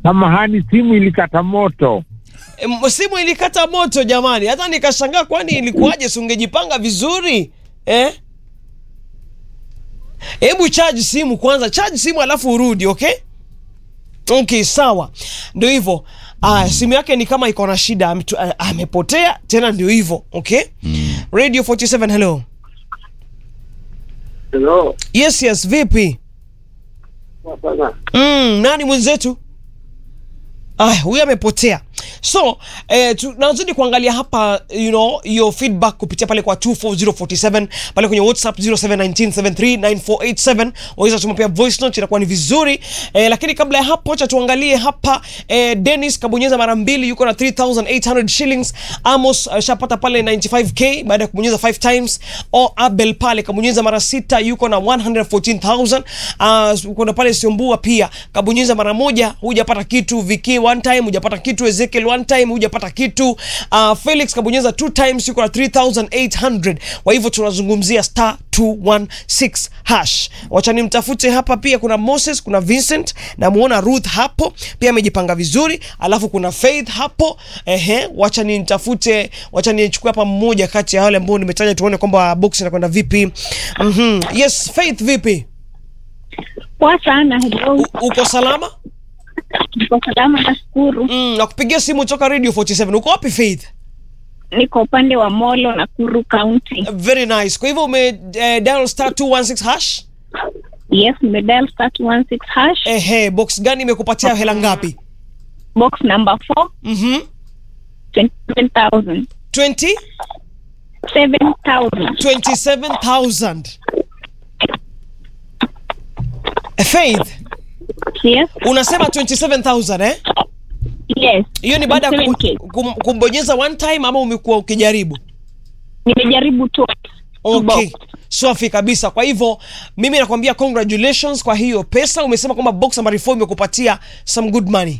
Samahani, simu ilikata moto. E, simu ilikata moto jamani, hata nikashangaa, kwani ilikuwaje? Si ungejipanga vizuri eh? Hebu charge simu kwanza, charge simu alafu urudi, okay? Okay, sawa, ndio hivyo. Ah, simu yake ni kama iko na shida, ametu- ah, amepotea tena, ndio hivyo okay. Radio 47 hello. Hello. Yes, yes, vipi? Hapana. Mm, nani mwenzetu? Ah, huyu amepotea. So, eh, tunazidi kuangalia hapa you know, your feedback kupitia pale kwa 24047 pale kwenye WhatsApp 0719739487 waweza tuma pia voice note, itakuwa ni vizuri eh, lakini kabla ya hapo acha tuangalie hapa eh, Dennis kabonyeza mara mbili yuko na 3800 shillings. Amos ashapata pale 95k baada ya kubonyeza 5 times. O Abel pale kabonyeza mara sita yuko na 114000. Uh, kuna pale Siombua pia kabonyeza mara moja hujapata kitu. Viki one time hujapata kitu. Ezekiel one time hujapata kitu. Uh, Felix kabonyeza two times yuko na 3800. Kwa hivyo tunazungumzia star 216 hash. Wacha nimtafute hapa pia kuna Moses, kuna Vincent na muona Ruth hapo pia amejipanga vizuri, alafu kuna Faith hapo. Ehe, wacha nimtafute, wacha nichukue hapa mmoja kati ya wale ambao nimetaja tuone kwamba box inakwenda vipi. Mhm. Yes, Faith vipi? Poa sana, hello. U, uko salama? Niko salama, nashukuru. Mm, nakupigia simu toka Radio 47. Uko wapi Faith? Niko upande wa Molo, Nakuru County. Very nice. Kwa hivyo ume eh, dial star 216 hash. Yes, nimedial star 216 hash. Ehe, box gani imekupatia hela ngapi? Box number 4, Mhm. 27,000. 20 7,000. 27000. Eh, Faith, Yes, unasema 27000 eh? yes. Hiyo ni baada ya 27K. ku- kum- kumbonyeza one time ama umekuwa ukijaribu? Nimejaribu tu. Okay. Box. Safi kabisa. Kwa hivyo mimi nakwambia congratulations kwa hiyo pesa. Umesema kwamba box number 4 imekupatia some good money.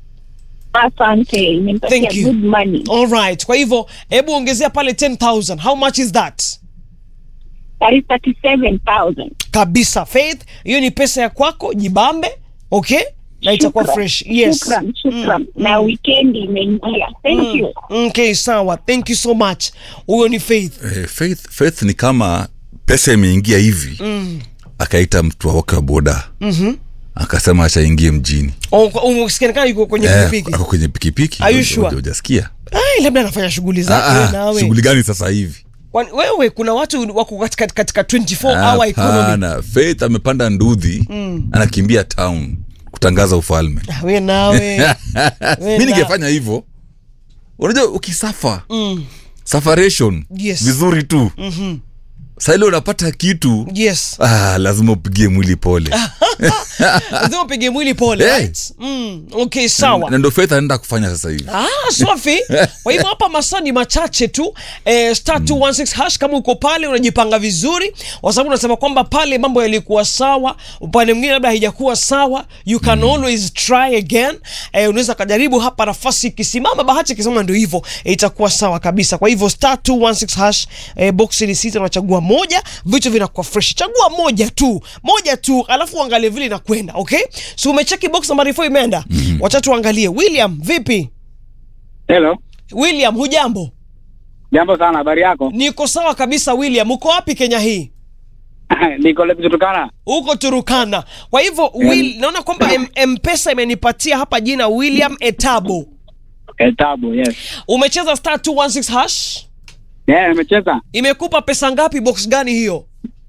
Asante, imenipatia Thank you. good money. All right. Kwa hivyo hebu ongezea pale 10000. How much is that? That is 37,000. Kabisa Faith, hiyo ni pesa ya kwako, jibambe. Okay? Na itakuwa Shukran. fresh. Yes. Shukran, shukran. Mm, Na weekend imeingia. Thank you. Okay, sawa. Thank you so much. Huyo ni Faith. Eh, faith, faith ni kama pesa imeingia hivi mm. akaita mtu wake wa boda mm-hmm. akasema achaingie mjini Usikianekana yuko kwenye Eh, pikipiki. ako kwenye pikipiki Are you Huja- sure? huja- hujasikia Ai, labda anafanya shughuli Ah, zake wewe ah, nawe. shughuli gani sasa hivi Kwani wewe kuna watu wako katika katika 24 hour economy. hapana faith amepanda ndudhi mm. anakimbia town kutangaza ufalme Ah, Wewe nawe. Wewe mi na- ningefanya hivyo unajua ukisafa mm. safaration Yes. vizuri tu mm-hmm. saile unapata kitu Yes. ah, lazima upigie mwili pole Lazima upige mwili pole, Hey. right? Mm, okay, sawa. na ndo faith anaenda kufanya sasa hivi Ah, safi. Kwa hivyo hapa masaa ni machache tu eh, star 216 hash. Kama uko pale unajipanga vizuri, kwa sababu unasema kwamba pale mambo yalikuwa sawa, upande mwingine labda haijakuwa sawa, you can always try again. Eh, unaweza kujaribu hapa, nafasi ikisimama, bahati ikisimama, ndio hivyo eh, itakuwa sawa kabisa. Kwa hivyo star 216 hash, eh, box ni sita, unachagua moja, vitu vinakuwa fresh. Chagua moja tu, moja tu, alafu uangalie vile inakwenda. Okay, so umecheki box nambari 4 imeenda. Wacha tuangalie. William, vipi? Hello. William, hujambo? Jambo sana, habari yako? Niko sawa kabisa. William, uko wapi Kenya hii? Niko Lepi Turkana. Uko Turukana. Kwa hivyo Will, naona kwamba M- Mpesa imenipatia hapa jina William Etabo. Etabu, yes. Umecheza star 216 hash? Yeah, nimecheza. Imekupa pesa ngapi? Box gani hiyo?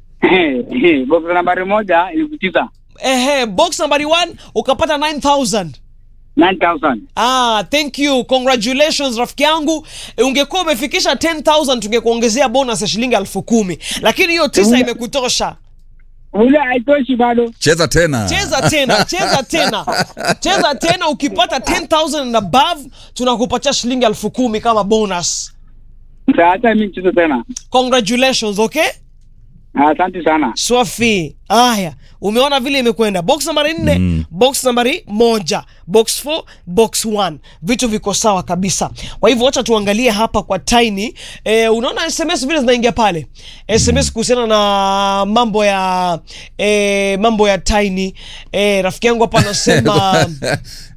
Box nambari moja elfu tisa. Ehe, box nambari 1 ukapata 9000. 9000. Ah, thank you. Congratulations rafiki yangu. E, ungekuwa umefikisha 10000 tungekuongezea bonus ya shilingi elfu kumi. Lakini hiyo tisa imekutosha. Ule haitoshi bado. cheza tena cheza tena cheza tena cheza tena ukipata 10000 and above tunakupatia shilingi elfu kumi kama bonus Sasa mimi nicheze tena. congratulations okay Asante sana. swafi haya umeona vile imekwenda box nambari nne mm. box nambari moja box 4 box 1 vitu viko sawa kabisa kwa hivyo wacha tuangalie hapa kwa tiny e, unaona sms vile zinaingia pale sms kuhusiana na mambo ya e, mambo ya tiny e, rafiki yangu hapa anasema